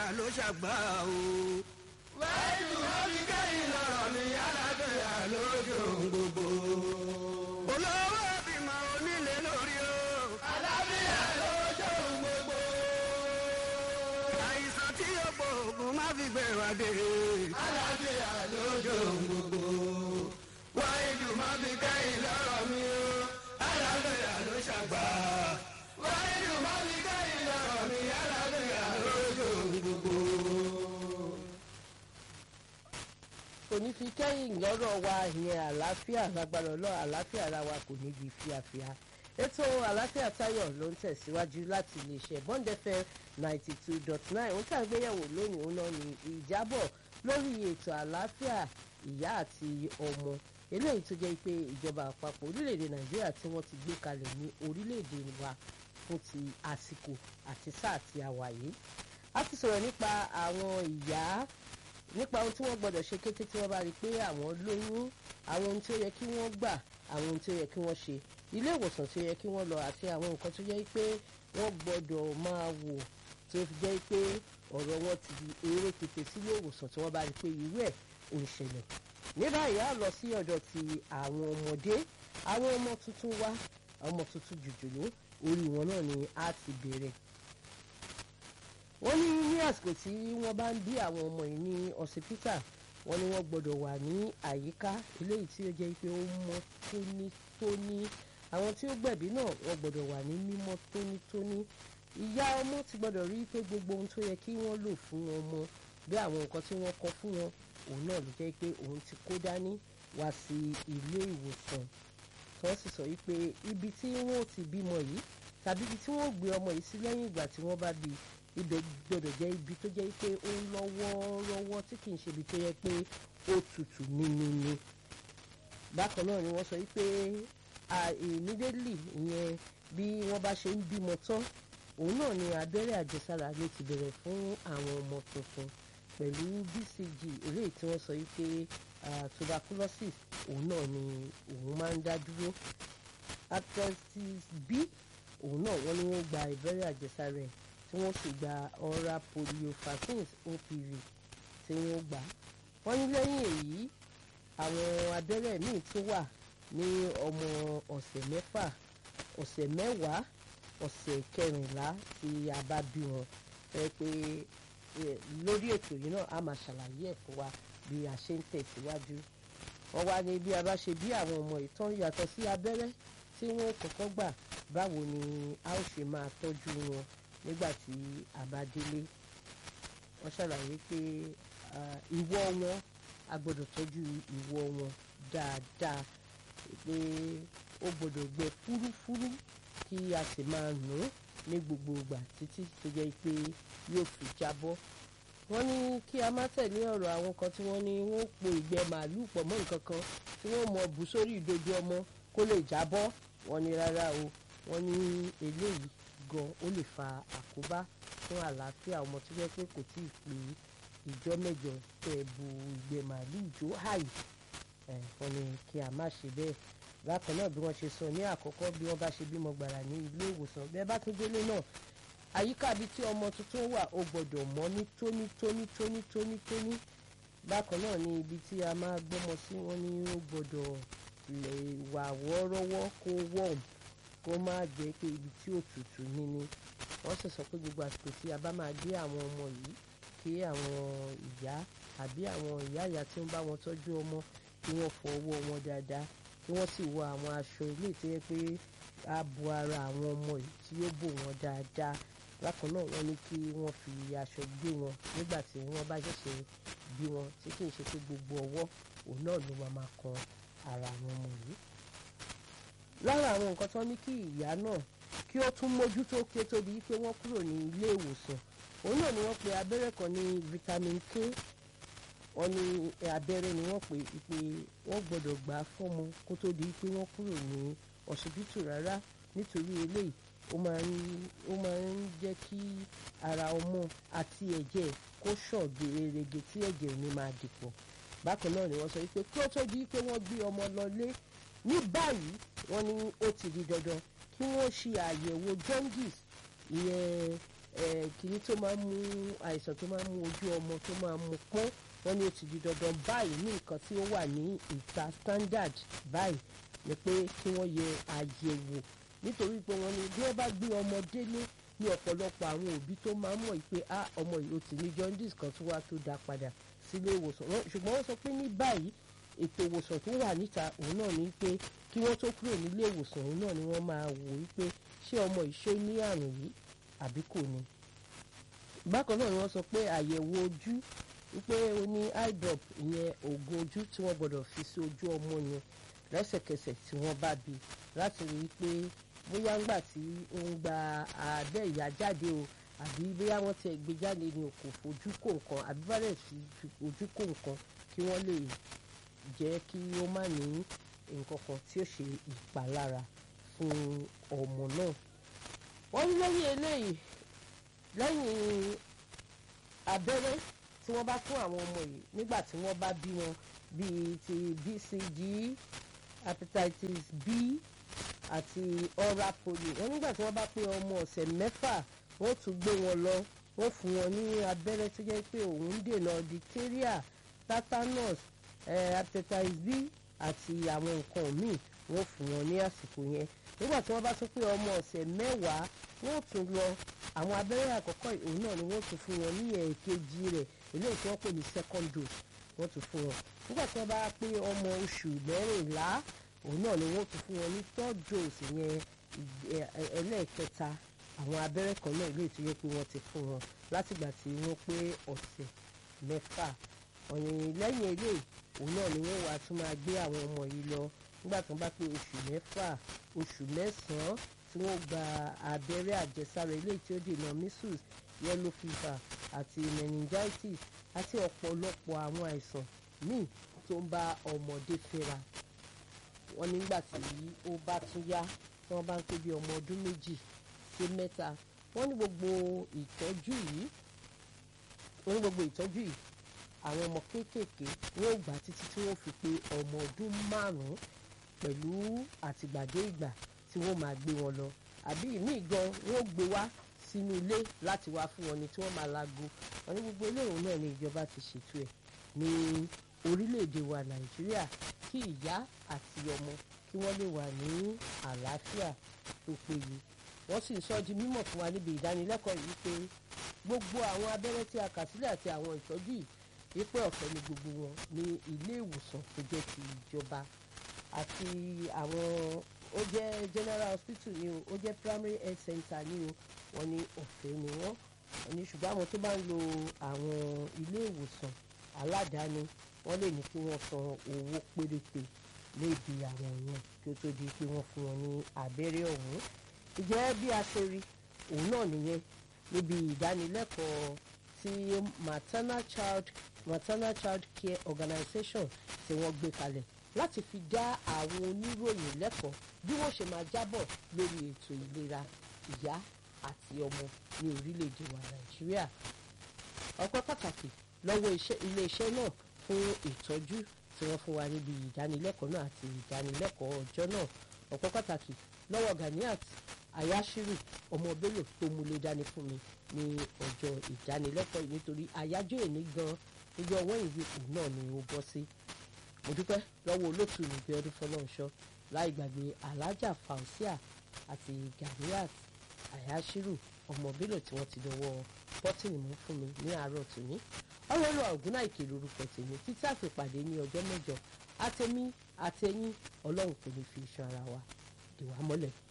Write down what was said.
ló ṣàgbà o. wáyé wọ́n fi kẹ́yìn lọ́rọ̀ ní alábẹ́yà lójú gbogbo. olówó bímọ onílé lórí o. alábẹ́yà lójú gbogbo. àìsàn tí yóò gbóògùn má fi gbé wa dé. alábẹ́yà lójú gbogbo. wáyé wọ́n fi kẹ́yìn lọ́rọ̀ mi o. alábẹ́yà ló ṣàgbà. wáyé wọ́n fi kẹ́yìn lọ́rọ̀ mi alábẹ́yà lójú gbogbo. kò ní fi kẹ́yìn lọ́rọ̀ wa ìyẹn àlàáfíà lágbára ọlọ́ àlàáfíà ara wa kò ní di fíafíà ètò àlàáfíà táyọ̀ ló ń tẹ̀síwájú láti iléeṣẹ́ bond fm ninety two dot nine ohun tí à ń gbéyẹ̀wò lónìí òun náà ni ìjábọ̀ lórí ètò àlàáfíà ìyá àti ọmọ eléyìí tó jẹ́ pé ìjọba àpapọ̀ orílẹ̀-èdè nàìjíríà tí wọ́n ti gbé kalẹ̀ ní orílẹ̀-èdè wa fún ti àsìkò àti sáà tí a wà yìí a ti sọ̀rọ̀ nípa àwọn ìyá nípa ohun tí wọ́n gbọ́dọ̀ ṣe kété tí wọ́n bá rí i pé àwọn lóyún àwọn ohun tí ó yẹ kí wọ́n gbà àwọn ohun tí ó yẹ kí wọ́n ṣe ilé ìwòsàn tí ó yẹ kí wọ́n lọ àti àwọn nǹkan tó jẹ́ pé wọ́n gbọ́dọ̀ máa wò tí ó fi jẹ́ pé ọ̀rọ̀ wọn ti di eré kété sílé ìwòsàn tí wọ́n bá rí i pé irú ẹ̀ ò ń ṣẹlẹ̀ ní báyìí á lọ sí ọ̀dọ̀ ti àwọn ọmọdé àwọn ọmọ tuntun wá ọmọ tuntun jùjùlú orí wọn náà ni á ti bẹ̀rẹ̀ wọ́n ní ní àsìkò tí wọ́n bá ń bí àwọn ọmọ yìí ní ọsibítà wọ́n ní wọ́n gbọ́dọ̀ wà ní àyíká eléyìí tí ó jẹ́ pé ó mọ́ tónítóní àwọn tí ó gbẹ̀bí náà wọ́n gbọ́dọ̀ wà ní mímọ́ tónítóní ìyá ọmọ ti gbọ́dọ̀ rí pé gbogbo ohun tó yẹ kí wọ́n lò fún ọmọ bí àwọn nǹkan tí wọ́n kọ fún wọn òun náà ló jẹ́ pé òun ti kó dání wá sí ilé ìwòsàn tí wọ́n sì sọ wípé ibi tí wọ́n ti bímọ yìí tàbí ibi tí wọ́n gbé ọmọ yìí sí lẹ́yìn ìgbà tí wọ́n bá bí i ibẹ̀ gbọ́dọ̀ jẹ́ ibi tó jẹ́ pé ó ń lọ wọ́ọ́rọ́wọ́ tí kì í ṣe ibi tó yẹ pé ó tutù níníní. bákan náà ni wọ́n sọ wípé immediately ìyẹn bí wọ́n bá ṣe ń bímọ tán òun náà ni abẹ́rẹ́ àjẹsára ló ti bẹ̀rẹ̀ fún àwọn ọmọ tuntun pẹ̀lú BCG eléyìí tí wọ́n sọ wípé tuberculosis òun náà ni òun máa ń dá dúró hepatitis B òun náà wọ́n ní wọ́n gba abẹ́rẹ́ àjẹsára ẹ̀ tí wọ́n sì gba oral polio vaccines OPV tí wọ́n gbà. wọ́n ní lẹ́yìn èyí àwọn abẹ́rẹ́ míì tún wà ní ọmọ ọ̀sẹ̀ mẹ́fà ọ̀sẹ̀ mẹ́wàá ọ̀sẹ̀ kẹrìnlá tí a bá bí wọn ẹ pé lórí ètò yìí náà a máa ṣàlàyé ẹ̀ fún wa bí a ṣe ń tẹ̀síwájú. wọ́n wá ní bí a bá ṣe bí àwọn ọmọ ìtàn yàtọ̀ sí abẹ́rẹ́ tí wọ́n kọ́kọ́ gbà báwo ni a ó ṣe máa tọ́jú wọn nígbà tí a bá délé wọ́n ṣàlàyé pé ìwọ wọn a gbọ́dọ̀ tọ́jú ìwọ wọn dáadáa pé ó gbọ́dọ̀ gbẹ fúrúfúrú kí a sì máa nù ú ní gbogbo ìgbà títí tó jẹ́ pé yóò fi jábọ́ wọ́n ní kí a má tẹ̀lé ọ̀rọ̀ àwọn kan tí wọ́n ní wọ́n po ìgbẹ́ màálù pọ̀ mọ́ nǹkan kan tí wọ́n mọ bù sórí ìdodo ọmọ kó lè jábọ́ wọ́n ní rárá o wọ́n ní eléyìí gan ó lè fa àkóbá fún àlàáfíà ọmọ tó jẹ́ pé kò tí ì pé ìjọ mẹ́jọ tẹ́ bu ìgbẹ́ màálù jó háì wọ́n ní kí a má ṣe bẹ́ẹ̀ bákan náà bí wọ́n ṣe sọ ní àkọ́kọ́ bí wọ́n bá ṣe bímọ gbàrà ní ilé ìwòsàn bẹ́ẹ̀ bá tún délé náà àyíká ibi tí ọmọ tuntun wà ó gbọ́dọ̀ mọ́ ní tónítóní tónítóní tóní bákan náà ní ibi tí a máa gbọ́mọ sí wọn ní ó gbọ́dọ̀ lè wà wọ́ọ́rọ́wọ́ kó wọ́ọ̀mù kó má jẹ́ pé ibi tí òtútù níní wọ́n sì sọ pé gbogbo àsìkò tí a bá máa gbé àwọn ọmọ yìí kí àwọn ìyá àbí àwọn ìyá ìyá tí ń bá wọn tọ́jú ọmọ kí wọ́n fọ ọwọ́ wọn dáadáa kí wọ́n sì wọ àwọn aṣọ ilé tó yẹ pé á bo ara àwọn ọmọ yìí tí yóò bò wọ́n dáadáa bákan náà wọ́n ní kí wọ́n fi aṣọ gbé wọn nígbà tí wọ́n bá ṣẹ̀ṣẹ̀ bí wọn tí kì í ṣe pé gbogbo ọwọ́ òun náà ló máa máa kan ara àwọn ọmọ yìí lára àwọn nǹkan tó ní kí ìyá náà kí ó tún mójútó kí ó tó di pé wọ́n kúrò ní ilé ìwòsàn òun náà ni wọ́n pe abẹ́rẹ́ kan ní vitamin K wọ́n ní abẹ́rẹ́ ni wọ́n pè pé wọ́n gbọ́dọ̀ gbà á fọ́mọ kó tó di pé wọ́n kúrò ní ọsibítù rárá nítorí eléyìí ó máa ń ó máa ń jẹ́ kí ara ọmọ àti ẹ̀jẹ̀ kó ṣàn gerege tí ẹ̀jẹ̀ ò ní máa dìpọ̀ bákan náà ni wọ́n sọ pé kí ó tó di pé wọ́n gbé ọmọ lọlé ní báyìí wọ́n ní ó ti di dandan kí wọ́n ṣe àyẹ̀wò jaundice ìyẹn kìíní tó máa ń mú àìsàn tó máa ń mú ojú ọmọ tó máa ń mú pọ́n wọ́n ní ó ti di dandan báyìí ní nǹkan tí ó wà ní ìta standard báyìí ni pé kí wọ́n yẹ àyẹ̀wò nítorí pé wọ́n ní bí wọ́n bá gbé ọmọ délé ní ọ̀pọ̀lọpọ̀ àwọn òbí tó máa ń mọ̀ pé ah ọmọ yìí ó ti ní jaundice kan tó wá tó dá padà sílé ìwòsàn ṣùgbọ́n wọ́n sọ pé ní báyìí ètò ìwòsàn tó wà níta òun náà ní pé kí wọ́n tó kúrò nílé ìwòsàn òun náà ni wọ́n máa wò ó pé ṣé ọmọ ìṣó ní àrùn yìí àbí kò ní. bákan náà ni wọ́n sọ pé àyẹ̀wò ojú wípé ó ní eye drop ìyẹn oògùn ojú tí wọ́n gbọ́dọ̀ fi sí ojú ọmọ yẹn lẹ́sẹ̀kẹsẹ̀ tí wọ́n bá bí láti rí i pé bóyá ńgbà tí ó ń gba abẹ́ ìyá jáde o àbí bóyá wọ́n ti gbé jáde ní kò fojú kó nǹkan àbí bá rẹ̀ fi ojú kó nǹkan kí wọ́n lè jẹ́ kí ó má ní nǹkan kan tí ó ṣe ìpalára fún ọmọ náà. wọ́n ní lẹ́yìn eléyìí lẹ́yìn abẹ́rẹ́ tí wọ́n bá fún àwọn ọmọ yìí nígbà tí wọ́n bá bí wọn bíi ti BCG hepatitis B àti oral polio wọ́n nígbà tí wọ́n bá pé ọmọ ọ̀sẹ̀ mẹ́fà wọ́n tún gbé wọn lọ wọ́n fún wọn ní abẹ́rẹ́ tó jẹ́ pé òun ń dènà diphtheria tetanus hepatitis B àti àwọn nǹkan míì wọ́n fún wọn ní àsìkò yẹn nígbà tí wọ́n bá tún pé ọmọ ọ̀sẹ̀ mẹ́wàá wọ́n tún lọ àwọn abẹ́rẹ́ àkọ́kọ́ òun náà ni wọ́n tún fún wọn ní ẹ̀ẹ̀kejì rẹ̀ eléyìí tí wọ́n pè ní second dose wọ́n tún fún wọn nígbà tí wọ́n bá pé ọmọ oṣù mẹ́rìnlá òun náà ni wọ́n tún fún wọn ní third dose yẹn ẹlẹ́ẹ̀kẹta àwọn abẹ́rẹ́ kan náà eléyìí tó yẹ pé wọ́n ti fún wọn látìgbà tí wọ́n pé ọ̀sẹ̀ mẹ́fà ọ̀yìn lẹ́yìn eléyìí òun náà ni wọ́n wàá tún máa gbé àwọn ọmọ yìí lọ nígbà tí wọ́n bá pé oṣù mẹ́fà oṣù mẹ́sàn-án tí wọ́n gba abẹ́rẹ́ àjẹsára eléyìí tí ó dènà measles yellow fever àti meningitis àti ọ̀pọ̀lọpọ̀ àwọn àìsàn míì tó ń bá ọmọdé fínra wọ́n nígbà tí ó bá tún yá tí wọ́n bá ń pé bí ọmọ ọdún méjì sí mẹ́ta wọ́n ní gbogbo ìtọ́jú yìí wọ́n ní gbogbo ìtọ́jú yìí àwọn ọmọ kéékèèké wọ́n gbà títí tí wọ́n fi pé ọmọ ọdún márùn-ún pẹ̀lú àtìgbàdé ìgbà tí wọ́n máa gbé wọn lọ àbí ìmíì gan wọ́n gbé wá sínú ilé láti wá fún wọn ni tí wọ́n máa lago wọn ní gbogbo eléyìí náà ni ìjọba ti ṣètò ẹ̀ ní orílẹ̀-èdè wa nàìjíríà kí ìyá àti ọmọ kí wọ́n lè wà ní àlàáfíà tó péye wọ́n sì ń sọ di mímọ̀ fún wa níbi ìdánilẹ́kọ̀ọ́ yìí pé gbogbo àwọn abẹ́rẹ́ tí a kà sílẹ̀ àti àwọn ìtọ́jú yìí wípé ọ̀fẹ́ ni gbogbo wọn ní ilé ìwòsàn tó jẹ́ ti ìjọba àti àwọn ó jẹ́ general hospital ni o ó jẹ́ primary health center ni o wọ́n ní ọ̀fẹ́ ni wọ́n wọ́n ní ṣùgbọ́n àwọn tó bá ń lo àwọn ilé ìwòsàn aládàáni wọ́n lè ní kí wọ́n san owó péréte léèdì àwọn yẹn kí ó tó di pé wọ́n fún wọn ní abẹ́rẹ́ ọ̀hún ìjẹ́ bí a ṣe rí òun náà nìyẹn níbi ìdánilẹ́kọ̀ọ́ tí maternal child maternal child care organization tí wọ́n gbé kalẹ̀ láti fi dá àwọn oníròyìn lẹ́kọ̀ọ́ bí wọ́n ṣe máa jábọ̀ lórí ètò ìlera ìyá àti ọmọ ní orílẹ̀-èdè wa nàìjíríà ọpẹ́ pàtàkì lọ́wọ́ iléeṣẹ́ náà fún ìtọ́jú tí wọ́n fún wa níbi ìdánilẹ́kọ̀ọ́ náà àti ìdánilẹ́kọ̀ọ́ ọjọ́ náà ọpẹ́ pàtàkì lọ́wọ́ ganiat ayashiru ọmọ bello tó múlé dání fún mi ní ọjọ́ ìdánilẹ́kọ̀ọ́ yìí nítorí àyájọ́ èní gan ọjọ́ wẹ́yìnbí kù náà ni ó bọ́ sí mo dúpẹ́ lọ́wọ́ olóòtú mi bí ọdún fọlọ́nṣọ́ láì gbàgbé alájà fausia àti ganiat ayashiru ọmọ bello tí wọ́n ti lọ́wọ́ bọ́tìnì mú fún mi ní àárọ̀ tòní ọlọ́run ọ̀gúnná ìkèrè orúkọ tèmi títí àfipàdé ní ọjọ́ mẹ́jọ àtẹ̀mí àtẹ̀yìn ọlọ́run kò ní fi iṣan ara wa dè wá mọ́lẹ̀